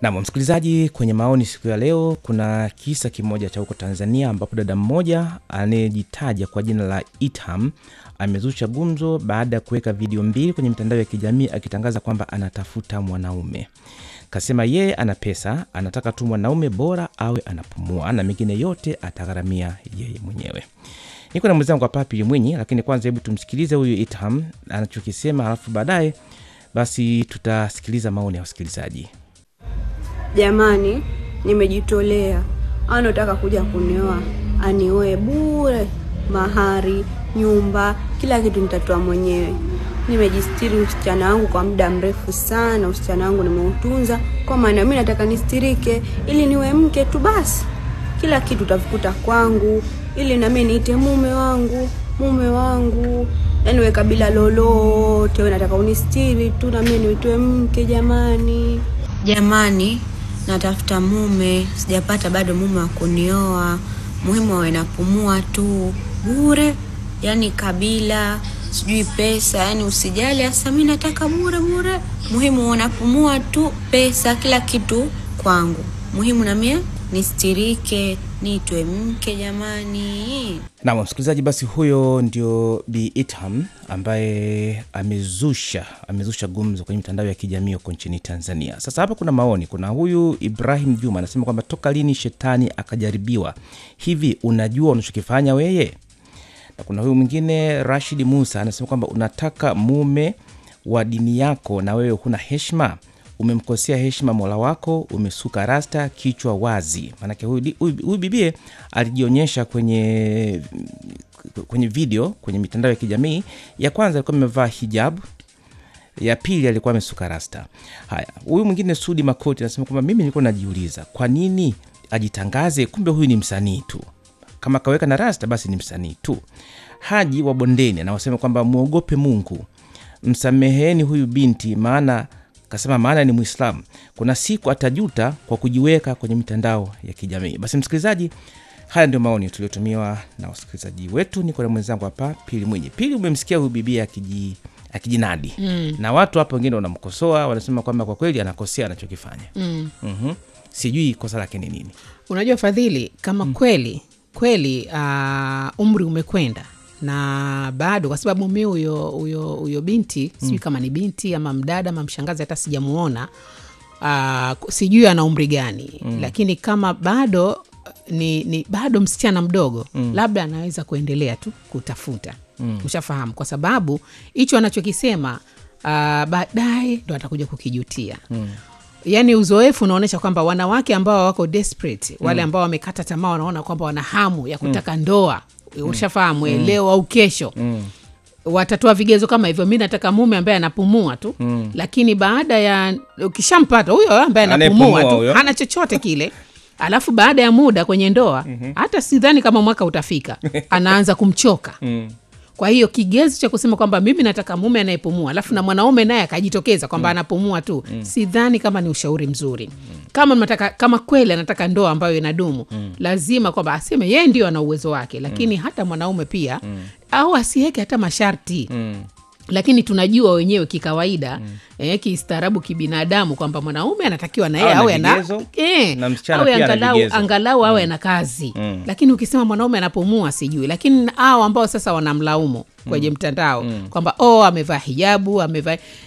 Nam msikilizaji, kwenye maoni siku ya leo, kuna kisa kimoja cha huko Tanzania ambapo dada mmoja anayejitaja kwa jina la Itham amezusha gumzo baada ya kuweka video mbili kwenye mitandao ya kijamii akitangaza kwamba anatafuta mwanaume. Kasema yeye ana pesa, anataka tu mwanaume bora awe anapumua na mengine yote atagharamia yeye mwenyewe. Niko na mwenzangu hapa Pili Mwinyi, lakini kwanza hebu tumsikilize huyu Itham anachokisema, alafu baadaye basi tutasikiliza maoni ya wasikilizaji. Jamani, nimejitolea. Anataka kuja kunioa, anioe bure, mahari, nyumba, kila kitu nitatoa mwenyewe. Nimejistiri usichana wangu kwa muda mrefu sana. Usichana wangu nimeutunza, kwa maana mimi nataka nistirike ili niwe mke tu basi. Kila kitu utakuta kwangu, ili nami niite mume wangu, mume wangu. Yaani we kabila lolote, we nataka unistiri tu na mimi niitwe mke. Jamani, jamani, natafuta mume, sijapata bado mume wa kunioa. Muhimu awe napumua tu bure, yaani kabila sijui pesa, yaani usijali. Hasa mimi nataka bure bure, muhimu unapumua tu, pesa kila kitu kwangu. Muhimu na mie nistirike, niitwe mke. Jamani, Nam msikilizaji, basi huyo ndio Bi Itham ambaye amezusha amezusha gumzo kwenye mitandao ya kijamii huko nchini Tanzania. Sasa hapa kuna maoni. Kuna huyu Ibrahim Juma anasema kwamba toka lini shetani akajaribiwa hivi? Unajua unachokifanya weye? Na kuna huyu mwingine Rashid Musa anasema kwamba unataka mume wa dini yako na wewe huna heshima, umemkosea heshima mola wako, umesuka rasta, kichwa wazi. Maanake huyu di- huyu huyu bibie alijionyesha kwenye kwenye video kwenye mitandao ya kijamii. Ya kwanza alikuwa amevaa hijab, ya pili alikuwa amesuka rasta. Haya, huyu mwingine Sudi Makoti anasema kwamba mimi nilikuwa najiuliza kwa nini ajitangaze, kumbe huyu ni msanii tu kama kaweka na rasta basi ni msanii tu. Haji wa Bondeni anaosema kwamba mwogope Mungu, msameheni huyu binti, maana kasema maana ni Mwislamu, kuna siku atajuta kwa kujiweka kwenye mitandao ya kijamii. Basi msikilizaji, haya ndio maoni tuliotumiwa na wasikilizaji wetu. Niko na mwenzangu hapa Pili Mwinyi. Pili, umemsikia huyu bibia akiji akijinadi mm. na watu hapa wengine wanamkosoa, wanasema kwamba kwa kweli anakosea anachokifanya mm. mm sijui kosa lake ni nini. Unajua Fadhili, kama kweli kweli uh, umri umekwenda na bado, kwa sababu mi huyo huyo huyo binti sijui kama ni binti ama mdada ama mshangazi, hata sijamuona uh, sijui ana umri gani lakini kama bado ni, ni bado msichana mdogo labda anaweza kuendelea tu kutafuta ushafahamu, kwa sababu hicho anachokisema uh, baadaye ndo atakuja kukijutia yaani uzoefu unaonyesha kwamba wanawake ambao wako desperate wale ambao wamekata tamaa wanaona kwamba wana hamu ya kutaka ndoa ushafahamu mm. leo au kesho watatoa vigezo kama hivyo mi nataka mume ambaye anapumua tu lakini baada ya ukishampata huyo ambaye anapumua Anayepumua tu huyo. hana chochote kile alafu baada ya muda kwenye ndoa hata sidhani kama mwaka utafika anaanza kumchoka kwa hiyo kigezo cha kusema kwamba mimi nataka mume anayepumua alafu na mwanaume naye akajitokeza kwamba anapumua tu sidhani kama ni ushauri mzuri kama nataka, kama kweli anataka ndoa ambayo inadumu lazima kwamba aseme yeye ndio ana uwezo wake lakini hata mwanaume pia au asiweke hata masharti lakini tunajua wenyewe kikawaida eh, kistaarabu kibinadamu kwamba mwanaume anatakiwa na yeye Awe awe na ana vigezo, eh, na msichana awe pia ana angalau, vigezo. angalau awe na kazi lakini ukisema mwanaume anapumua sijui lakini hao ambao sasa wanamlaumu kwenye mtandao kwamba oh amevaa hijabu amevaa